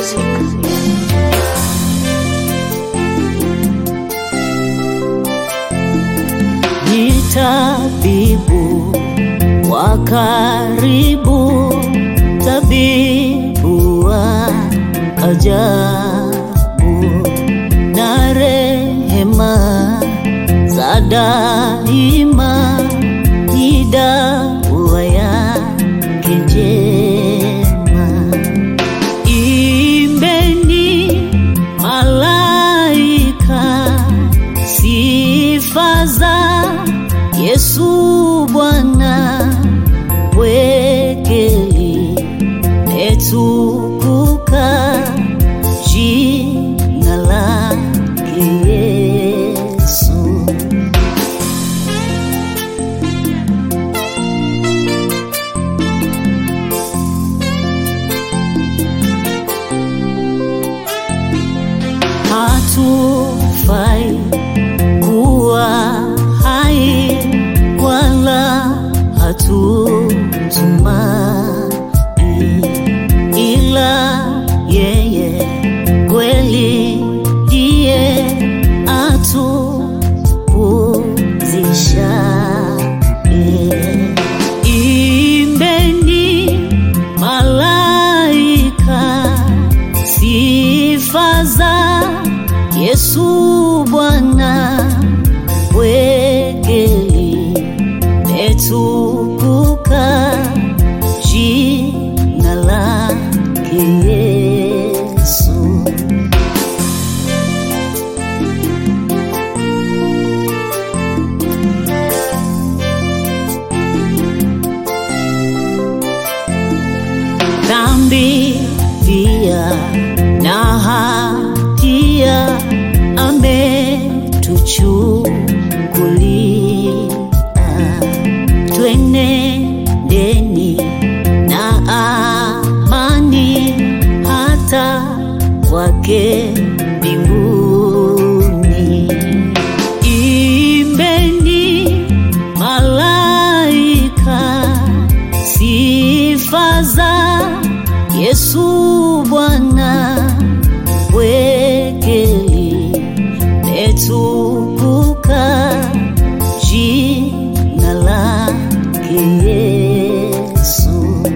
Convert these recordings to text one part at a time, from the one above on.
Music. ni tabibu wa karibu, tabibu wa ajabu na rehema za daima, ni dawa yake njema. Imbeni malaika sifa za Yesu Bwana, wekeli letukuka jina lake Yesu. hatufai kuwa hai wala hatumtumai ila yeye kweli ndiye atupumzishaye. Imbeni malaika sifa za Yesu Bwana, wekeli letukuka jina lake Yesu. dhambi pia na hatia ametuchukulia, twenendeni na amani hata kwake mbinguni. Imbeni malaika sifa za Yesu Bwana, wekeli letukuka jina lake Yesu.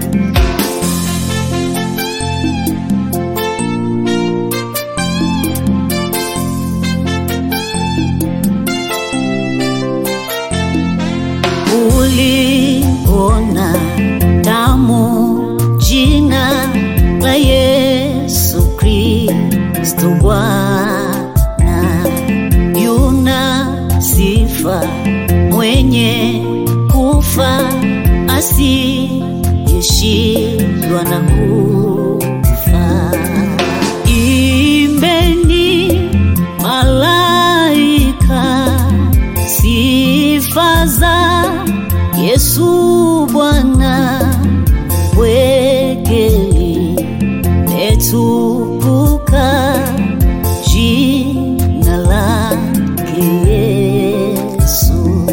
uliona tamu jina la Yesu Kristo Bwana, yuna sifa mwenye kufa asiyeshindwa na kufa. Imbeni malaika sifa za Yesu Bwana, wekeli letukuka jina lake Yesu.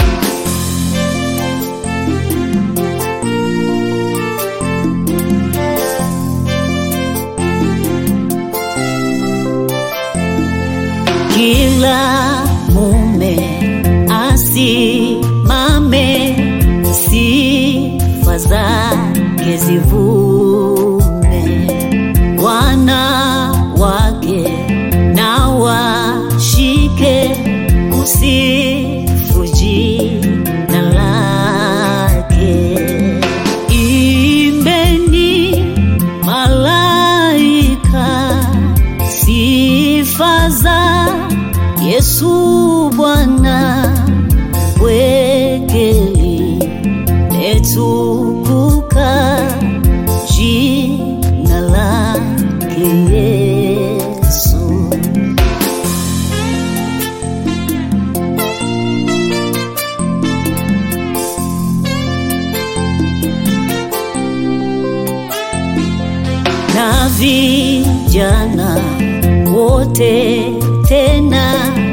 Kila mume asimame, sifa zake zivume, wanawake na washike kusifu jina lake. Imbeni malaika sifa za Yesu Bwana, wekeli letukuka jina lake Yesu. na vijana wote tena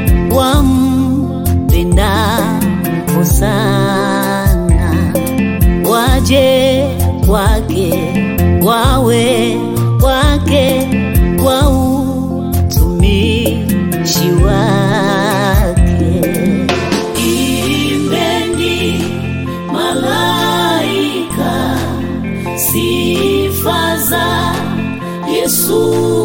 wampenda sana, waje kwake wawe wake wake kwa utumishi wake. Imbeni malaika sifa za Yesu